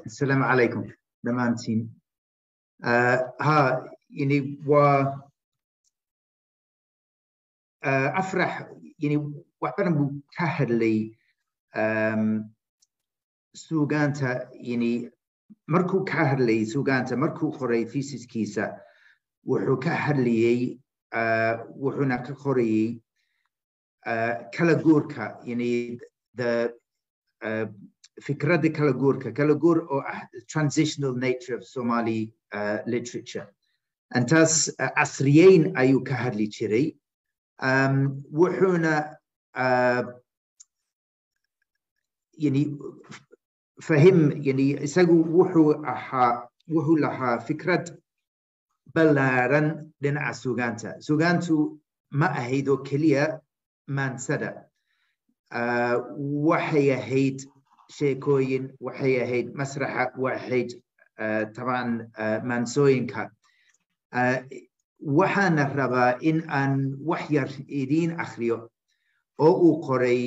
السلام عليكم دمانتين آه ها يعني و آه أفرح يعني وحنا مكهر لي سوغانتا يعني مركو كهر لي سوغانتا مركو خوري ثيسيس كيسا وحو كهر لي آه وحنا كخوري آه كلا جوركا يعني the uh, فكرة كالاغوركا كالاغور or transitional nature of Somali uh, literature أنتاس أسريين أيو كهرلي تشري um, وحونا uh, يعني فهم يعني سقو وحو أها وحو لها فكرة بلارن لنا سوغانتا سوغانتو ما أهيدو كليا من سدى uh, وحي هيد sheekooyin waxay ahayd masraxa waxayd taban maansooyinka waxaana rabaa in aan wax yar idiin akhriyo oo uu qoray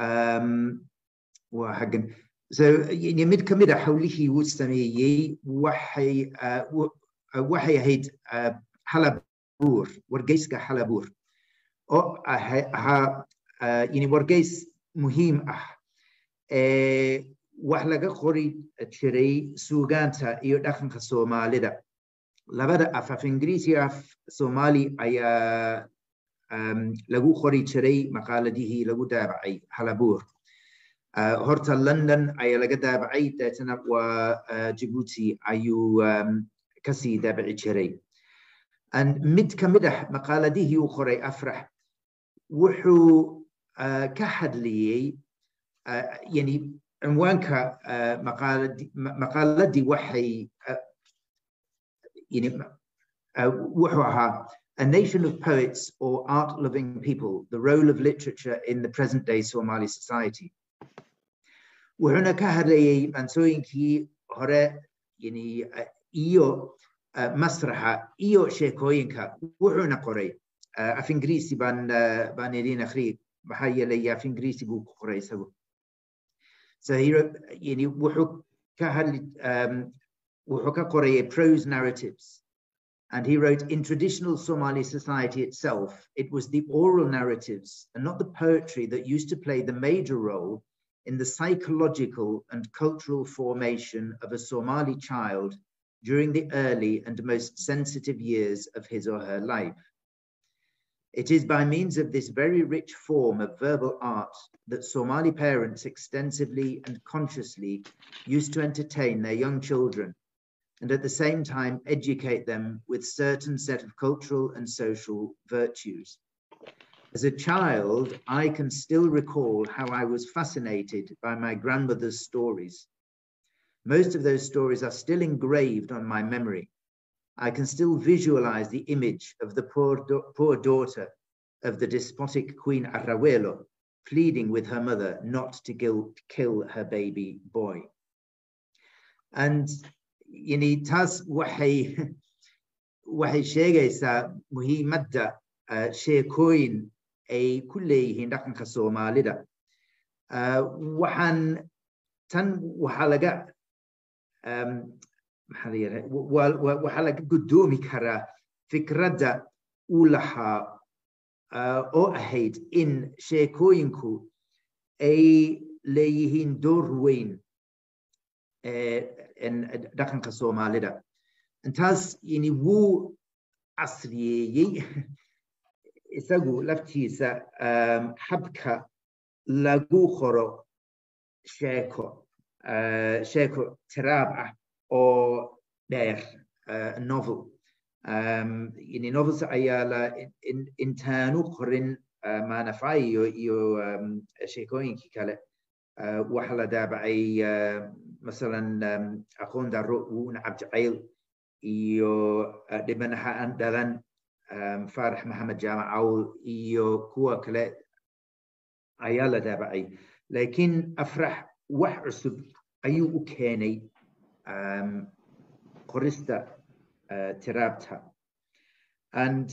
waa hagan mid ka mid a howlihii uu sameeyey waxay waxay ahayd halabuur wargeyska halabuur oo ahaa wargeys muhiim ah wax laga qori jiray suugaanta iyo dhaqanka soomaalida labada af af ingiriis iyo af soomaali ayaa lagu qori jiray maqaaladihii lagu daabacay halabuur horta london ayaa laga daabacay deetana waa jibuuti ayuu kasii daabaci jiray mid ka mid ah maqaaladihii uu qoray afrax wuxuu ka hadliyey يعني عنوانك مقالدي مقالدي وحي يعني وحوها A nation of poets or art-loving people, the role of literature in the present-day Somali society. وهنا كهري منسوينكي هراء يعني إيو مسرحة إيو شيكوينكا وهنا قري في إنجليزي بان بان يدين أخري بحايا ليا في إنجليزي بو قري سبو So he wrote, you know, wuxuu ka hadli, um, wuxuu ka qorayay prose narratives. And he wrote, in traditional Somali society itself, it was the oral narratives and not the poetry that used to play the major role in the psychological and cultural formation of a Somali child during the early and most sensitive years of his or her life. It is by means of this very rich form of verbal art that Somali parents extensively and consciously used to entertain their young children and at the same time educate them with certain set of cultural and social virtues. As a child, I can still recall how I was fascinated by my grandmother's stories. Most of those stories are still engraved on my memory. I can still visualize the image of the poor, poor daughter of the despotic Queen Arrawelo pleading with her mother not to kill, kill her baby boy. And yani taas waxay waxay sheegaysaa muhiimadda sheekooyin ay ku leeyihiin dhaqanka soomaalida waxaan tan waxaa laga maxaa la yidhaha waxaa laga guddoomi karaa fikradda uu lahaa oo ahayd in sheekooyinku ay leeyihiin door weyn dhaqanka soomaalida intaas yani wuu casriyeeyey isagu laftiisa habka lagu qoro sheeko sheeko tiraab ah oo dheer novel yani novels ayaa la intaanu qorin maanafay iyo iyo sheekooyinkii kale waxa la daabacay masalan aqoon daro wuuna cabjacayl iyo dhibanaha aan dhalan faarax maxamed jaamac cawl iyo kuwa kale ayaa la daabacay laakiin afrax wax cusub ayuu u keenay qorista tiraabta and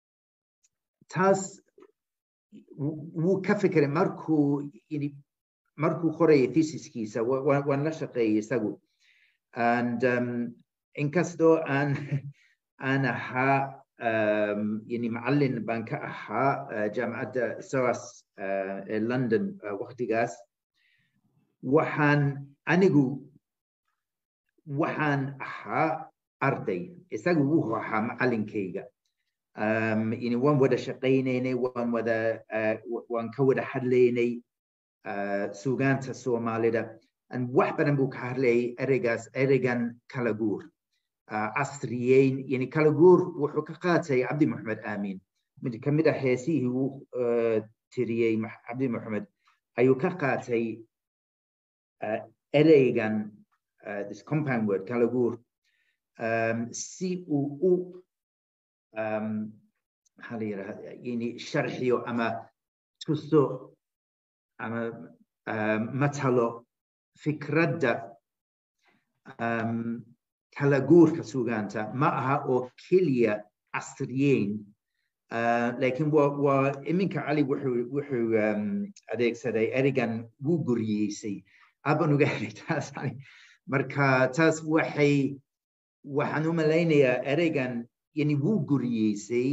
taas wuu ka fikiray markuu markuu qoraya thesiskiisa waan la shaqeeyay isagu and um, inkastoo aan aan ahaa um, yani macallin baan ka ahaa uh, jaamacadda soas uh, ee london uh, waqtigaas waxaan anigu waxaan ahaa arday isagu wuxuu ahaa macallinkayga um, yani waan wada shaqaynaynay waan wada uh, waan ka wada hadlaynay uh, suugaanta soomaalida and wax badan buu ka hadlayay ereygaas ereygan kala guur uh, casriyeyn yani kala guur wuxuu ka qaatay cabdi maxamed aamin mid ka mid ah heesihii uu uh, tiriyey cabdi maxamed ayuu ka qaatay uh, ereygan uh, this compound word kala guur um, si uu u um, maxaa la yidhahda yani sharxiyo ama tuso ama um, matalo fikradda um, kala guurka sugaanta ma aha oo keliya casriyeyn uh, lakin waa iminka cali wuxuu wuxuu um, adeegsaday erigan wuu guriyeysay aban uga helay taas marka taas waxay waxaan u malaynayaa ereygan yani wuu guriyeysay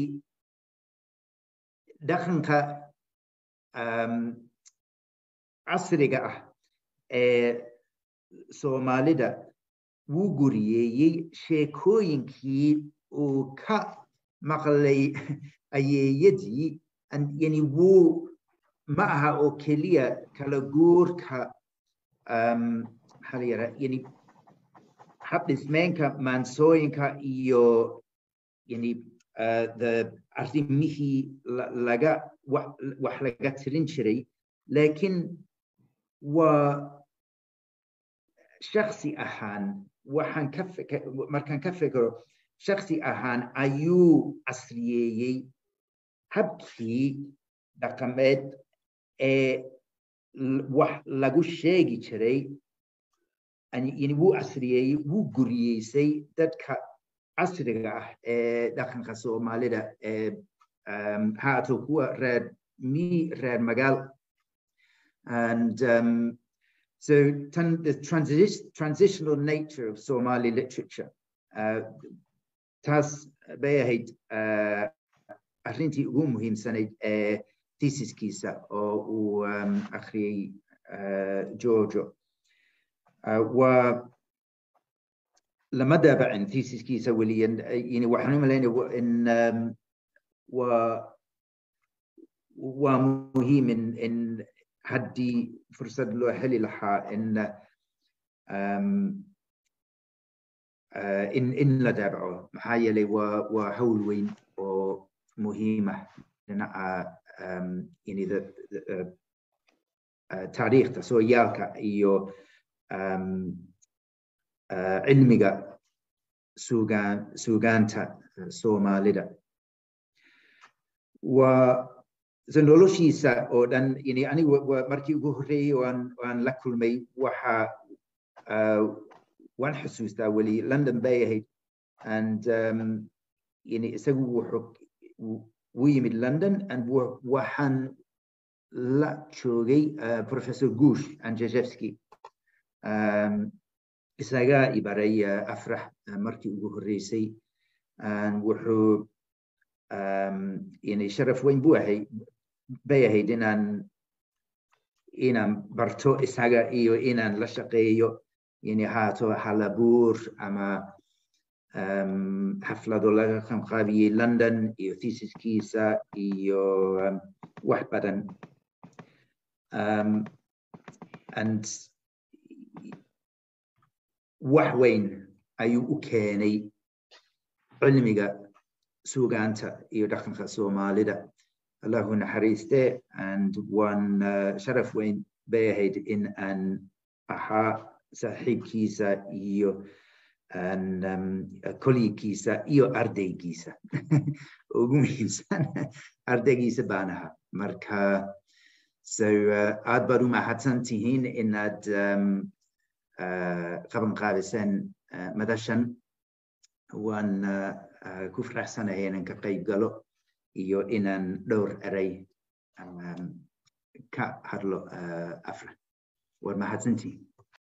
dhaqanka um, casriga ah ee soomaalida wuu guriyeeyey sheekooyinkii uu ka maqlay ayeeyadii yani wuu ma aha oo keliya kala guurka um, maxaa la yidhaha yani habdhismeenka maansooyinka iyo yani uh, the arrimihii laga wax laga tirin jiray lakin waa shaksi ahaan waxaan ka markaan ka fikiro shaksi ahaan ayuu casriyeeyey habkii dhaqameed ee wax lagu sheegi jiray yani wuu casriyeeyey wuu guriyeysay dadka casriga ah ee dhaqanka soomaalida ee um, haato kuwa reer mi reer magaal and um, so the transi transitional nature of Somali literature uh, taas bay ahayd uh, arrintii ugu muhiimsanayd ee thesiskiisa oo uu um, akhriyey uh, Giorgio uh, waa lama daabacin thesiskiisa weliyan yani waxaan u malaynaya in um, waa waa muhiim in in haddii fursad loo heli lahaa in um, uh, in in la daabaco maxaa yeelay waa waa hawl weyn oo muhiima dhinaca um, yani the, the, uh, uh, taariikhda sooyaalka iyo um, uh, cilmiga sugaan suugaanta soomaalida waa so noloshiisa oo dhan yani anigu markii ugu horreeyey waan waan la kulmay waxa uh, waan xusuustaa weli london bay ahayd and um, yani isagu wuxuu wuu yimid london and waxaan la joogay uh, professor gush anjejevski um, isagaa ibaray uh, afrax uh, markii ugu horreysay wuxuu um, yani sharaf weyn buu ahay bay ahayd inaan inaan barto isaga iyo inaan la shaqeeyo yani haato halabuur ama um, xaflado laga qanqaabiyey london iyo thesiskiisa iyo um, wax badan um, and wax weyn ayuu u keenay cilmiga suugaanta iyo dhaqanka soomaalida allahu naxariiste and waan uh, sharaf weyn bay ahayd in aan ahaa saaxiibkiisa iyo an um, kolligiisa iyo ardaygiisa ugu muhiimsan ardaygiisa baan ahaa marka so uh, aad baad u mahadsan tihiin inaad um, uh, qaban qaadiseen uh, madashan waan uh, uh, ku faraxsanahay inaan ka qayb galo iyo inaan dhowr eray um, ka hadlo uh, afra war mahadsantii